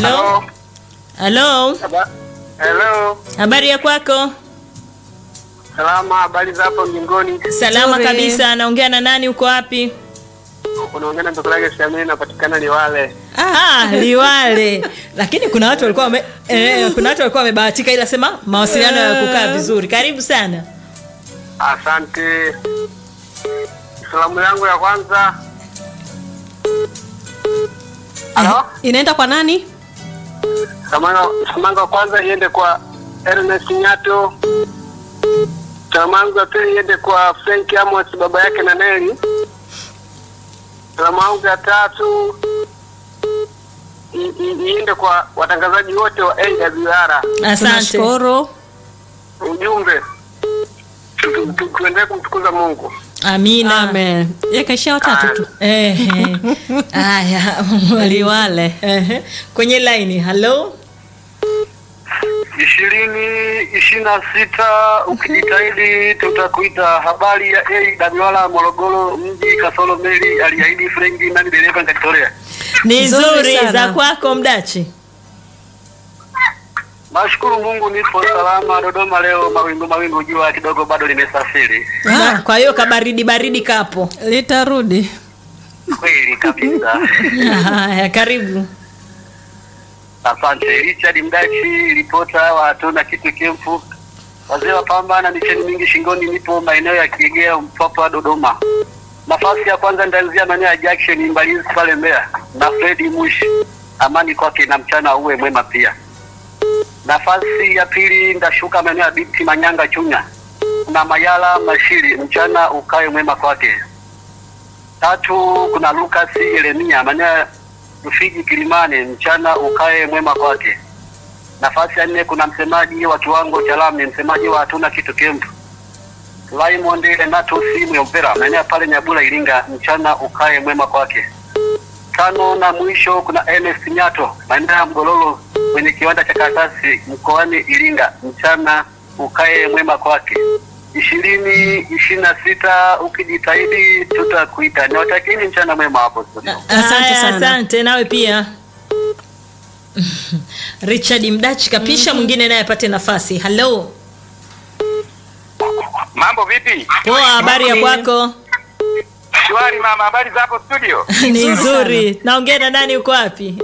Halo, halo, Haba- Hello. habari ya kwako? Salama, habari za hapo mbinguni? Salama Nzuri. kabisa. Naongea na nani? Uko wapi? Unaongea na mtoto wake Shamini, napatikana Liwale. Ah, Liwale. Lakini kuna watu walikuwa wame, eh, kuna watu walikuwa wamebahatika, ila sema mawasiliano ya kukaa vizuri. Karibu sana. Asante. Salamu yangu ya kwanza. Halo? Inaenda kwa nani? Salamu salamu yangu ya kwanza iende kwa Ernest Nyato. Salamu yangu ya pili iende kwa Frank Amos, baba yake na Neli. Salamu yangu ya tatu i- i- iende kwa watangazaji wote wa AWR. Asante. Tunashukuru. Ujumbe tu- tu- tu- tuendelee kumtukuza Mungu. Amina. Amen. Yakaishia watatu tu. Eh, eh. Haya, mwalimu. Liwale. Eh, kwenye line. Halo. ishirini ishirini na sita ukijitahidi tutakuita. Habari ya AWR Morogoro mji kasoro meli aliahidi Frenki nani dereva nikajitolea. Ni Nzuri nzuri sana. za kwako mdachi. Nashukuru Mungu nipo salama. Dodoma leo mawingu mawingu, jua kidogo bado limesafiri. Na- Kwa hiyo kabaridi baridi kapo. Litarudi. Kweli kabisa. Haya, karibu. Asante Richard Mdachi, ripota wa hatuna kitu kemfu. Wazee wa pambana micheni mingi shingoni, nipo maeneo ya Kiegea Mpwapwa, Dodoma. Nafasi ya kwanza nitaanzia maeneo ya Jackson Mbalizi pale Mbeya na Fredi Mushi, amani kwake na mchana uwe mwema pia. Nafasi ya pili ndashuka maeneo ya Biti Manyanga Chunya na Mayala Mashiri, mchana ukae mwema kwake. Tatu kuna Lucas Yeremia maeneo ya Rufiji Kilimani, mchana ukae mwema kwake. Nafasi ya nne kuna msemaji wa kiwango cha lami, msemaji wa hatuna kitu kempu Raymond Renato Simu Mpera maeneo pale Nyabula Iringa, mchana ukae mwema kwake. Tano na mwisho kuna Ernest Nyato maeneo ya Mgololo kwenye kiwanda cha karatasi mkoani Iringa, mchana ukae mwema kwake. ishirini ishirini na sita ukijitahidi tutakuita. Niwatakieni mchana mwema hapo studio. Asante Haya, sana. Asante nawe pia. Richard Mdachi kapisha mwingine naye apate nafasi. Halo. Mambo vipi? Poa, habari ya kwako? Shwari mama, habari za hapo studio? Ni nzuri. Naongea na nani uko wapi?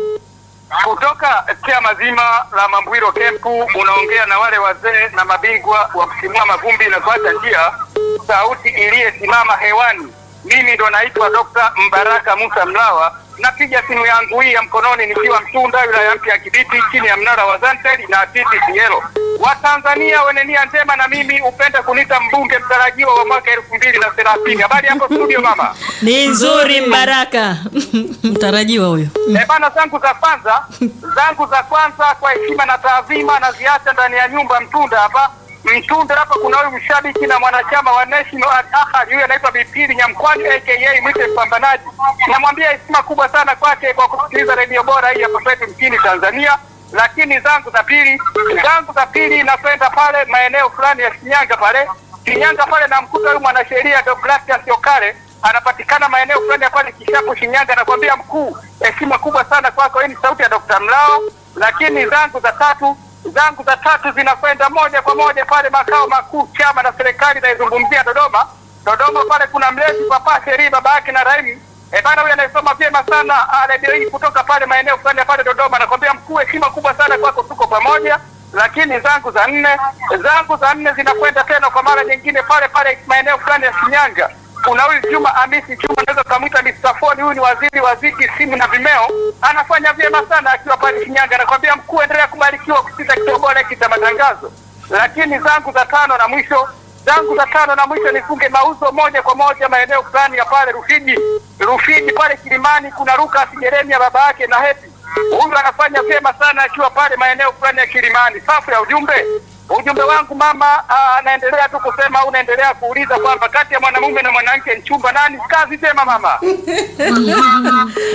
Kutoka tia mazima la Mambwiro Kempu, unaongea na wale wazee na mabingwa wa kusimua mavumbi na kuacha njia, sauti iliyesimama hewani. Mimi ndo naitwa Dr. Mbaraka Musa Mlawa, napiga simu yangu hii ya mkononi nikiwa Mtunda, wilaya mpya ya Kibiti, chini ya mnara wa Zantel na TTCL. Watanzania wenye nia njema na mimi upenda kunita mbunge mtarajiwa wa mwaka elfu mbili na thelathini. Habari hapo studio mama? Ni nzuri Mbaraka. Mtarajiwa huyo. Eh, bana, zangu za kwanza zangu za kwanza kwa heshima na taadhima naziacha ndani ya nyumba Mtunda hapa. Mtunda hapa kuna huyu mshabiki na mwanachama wa National Al Ahly, huyu anaitwa Bipili Nyamkwani aka mwite mpambanaji. Namwambia heshima kubwa sana kwake kwa kusikiliza redio bora hii hapa kwetu nchini Tanzania. Lakini zangu za pili, zangu za pili napenda pale maeneo fulani ya Shinyanga pale Shinyanga pale namkuta huyu mwanasheria Deogratias Okare anapatikana maeneo fulani ya pale Kishapu Shinyanga. Nakwambia mkuu, heshima kubwa sana kwako. Hii ni sauti ya Dr. Mlao. Lakini zangu za tatu zangu za tatu zinakwenda moja kwa moja pale makao makuu chama na serikali inaizungumzia Dodoma. Dodoma pale kuna mlezi Papa Sheri baba yake na Raimu E bana, huyu anayesoma vyema sana ah, redio hii kutoka pale maeneo fulani ya pale Dodoma. Nakwambia mkuu, heshima kubwa sana kwako, tuko pamoja. Lakini zangu za nne zangu za nne zinakwenda tena kwa mara nyingine pale pale maeneo fulani ya Shinyanga. Kuna huyu Juma Hamisi Juma, naweza kumwita Mr. Phone. Huyu ni waziri wa ziki, simu na vimeo, anafanya vyema sana akiwa pale Shinyanga. Nakwambia mkuu, endelea kubarikiwa kusikiza kituo bora hiki cha matangazo. Lakini zangu za tano na mwisho zangu za tano na mwisho nifunge mauzo moja kwa moja maeneo fulani ya pale Rufiji. Rufiji pale Kilimani kuna Lucas Jeremia baba yake na Happy. Huyu anafanya vyema sana akiwa pale maeneo fulani ya Kilimani. Safu ya ujumbe. Ujumbe wangu mama ah, anaendelea tu kusema au unaendelea kuuliza kwamba kati ya mwanamume na mwanamke nchumba nani? Kazi njema mama.